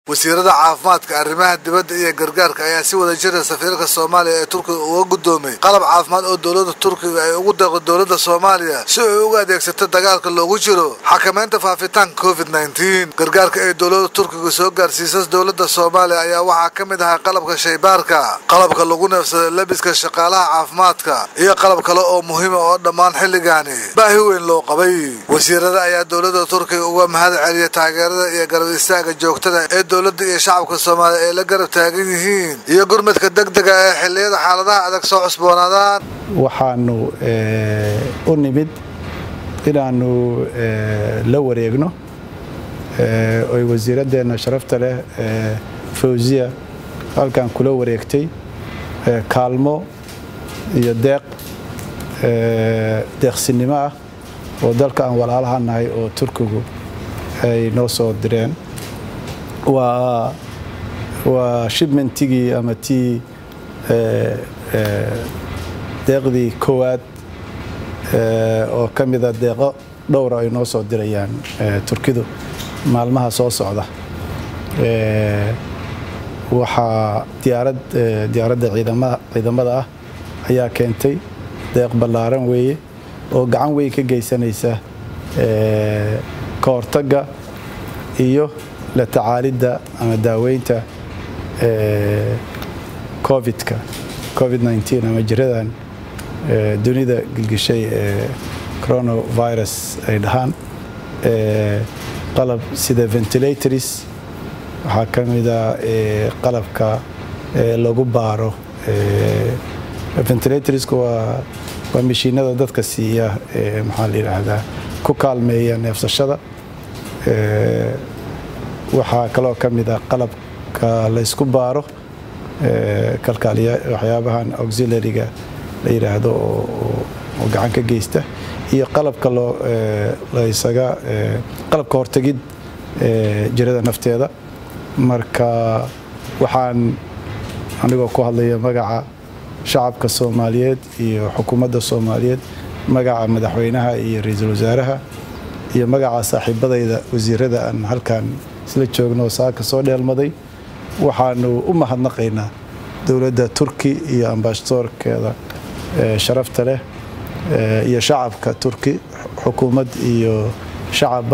wasiirada caafimaadka arrimaha dibadda iyo gargaarka ayaa si wada jira safiirka soomaaliya ee turkiga uga guddoomay qalab caafimaad oo dowladda turkiga ay ugu deeqdo dowladda soomaaliya si ay uga adeegsato dagaalka loogu jiro xakamaynta faafitaanka covid nneteen gargaarka ay dowladda turkiga soo gaarsiisay dowladda soomaaliya ayaa waxaa ka mid ahaa qalabka shaybaarka qalabka lagu neefsada labiska shaqaalaha caafimaadka iyo qalab kale oo muhiima oo dhammaan xilligaani baahi weyn loo qabay wasiirada ayaa dowladda turkiga uga mahad celiya taageerada iyo garab istaaga joogtada ee dowladda iyo shacabka soomaaliya ay la garab taagan yihiin iyo gurmadka degdega ee xilliyada xaaladaha adag soo cusboonaadaan waxaanu u nimid inaannu la wareegno oy wasiiradeenna sharafta leh fawsiya halkan kula wareegtay kaalmo iyo deeq deeqsinimo ah oo dalka aan walaalaha nahay oo turkigu ay noo soo direen waa waa shibmentigii ama tii deeqdii koowaad oo ka mida deeqo dhowra ay noo soo dirayaan turkidu maalmaha soo socda waxaa diyaarad diyaaradda ciidamada ah ayaa keentay deeq ballaaran weeye oo gacan weyn ka geysanaysa ka hortagga iyo la tacaalidda ama daaweynta covidka covid nteen ama jiradan dunida gilgishay ee coronavirus ay dhahaan qalab sida ventilators waxaa ka mida qalabka lagu baaro ventilatorska waa waa mashiinada dadka siiya maxaa la yidhaahdaa ku kaalmeeya neefsashada waxaa kaloo ka mid ah qalabka la ysku baaro kalkaaliya waxyaabahan auxilariga la yidhaahdo oo gacan ka geysta iyo qalabka loo laysaga qalabka hortegid jirada nafteeda marka waxaan anigoo ku hadlaya magaca shacabka soomaaliyeed iyo xukuumadda soomaaliyeed magaca madaxweynaha iyo ra-iisul wasaaraha iyo magaca saaxiibadayda wasiirada aan halkan isla joogno saaka soo dheelmaday waxaanu u mahadnaqaynaa dowladda turki iyo ambasadoorkeeda sharafta leh iyo shacabka turki xukuumad iyo shacabba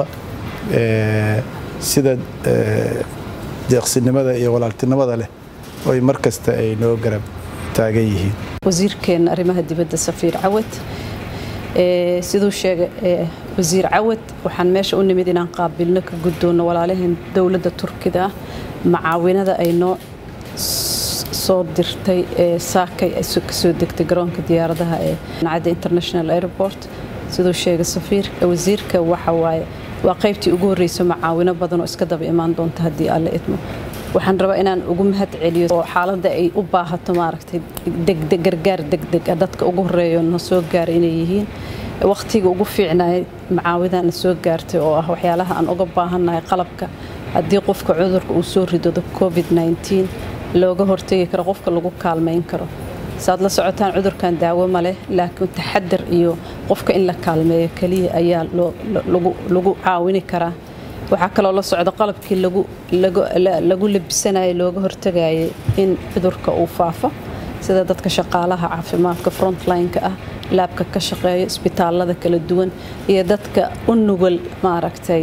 sida deeqsinimada iyo walaaltinimada leh oy mar kasta ay noo garab taagan yihiin wasiirkeena arrimaha dibadda safiir cawad siduu sheegay wasiir cawad waxaan meesha u nimid inaan qaabilno ka guddoonno walaalaheen dowladda turkida ah macaawinada ay noo soo dirtay saakay kasoo degtay garoonka diyaaradaha ee nacadda international airport siduu sheegay safiir wasiirka waxa waaye waa qaybtii ugu horreysa macaawino badan oo iska daba imaan doonta haddii alle idmo waxaan rabaa inaan ugu mahad celiyo oo xaaladda ay u baahato maaragtay degdeg gargaar degdeg ah dadka ugu horreeyo na soo gaaray inay yihiin wakhtiga ugu fiicnaay macaawidaana soo gaartay oo ah waxyaalaha aan uga baahannahay qalabka haddii qofka cudurka uu soo ridado covid nteen looga hortegi karo qofka lagu kaalmayn karo saad la socotaan cudurkan daawo ma leh laakiin taxadar iyo qofka in la kaalmeeyo keliya ayaa lagu caawini karaa waxaa kaloo la socda qalabkii lagu labisanayo looga hortagayay in cudurka uu faafo sida dadka shaqaalaha caafimaadka frontline-ka ah laabka ka shaqeeya isbitaalada kala duwan iyo dadka u nugul maaragtay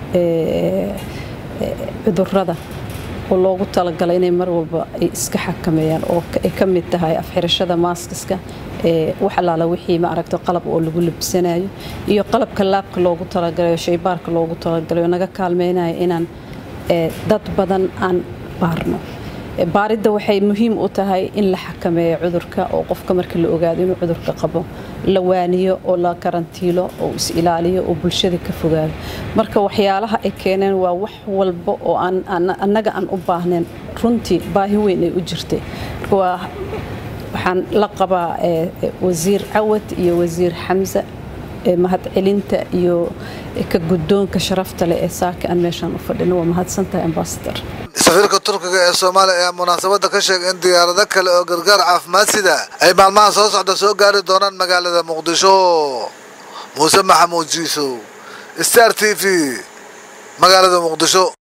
cudurada oo loogu talagalay inay mar walba ay iska xakameeyaan oo ay ka mid tahay afxirashada maaskiska wax allaala wixii maaragta qalab oo lagu labisanayo iyo qalabka laabka loogu talagalayo shaybaarka loogu talagalayo naga kaalmeynayo inaan dad badan aan baarno baaridda waxay muhiim u tahay in la xakameeyo cudurka oo qofka marka la ogaado inuu cudurka qabo la waaniyo oo la karantiilo oo is ilaaliyo oo bulshada ka fogaado marka waxyaalaha ay keeneen waa wax walba oo annaga aan u baahnayn runtii baahi weyn ay u jirtay waxaan la qabaa wasiir cawad iyo wasiir xamse mahadcelinta iyo ka guddoonka sharafta leh ee saaka aan meeshaan u fadhino waa mahadsantahay ambasador safiirka turkiga ee soomaaliya ayaa munaasabadda ka sheegay in diyaarado kale oo gargaar caafimaad sida ay maalmaha soo socda soo gaari doonaan magaalada muqdisho muuse maxamuud jiisow star t v magaalada muqdisho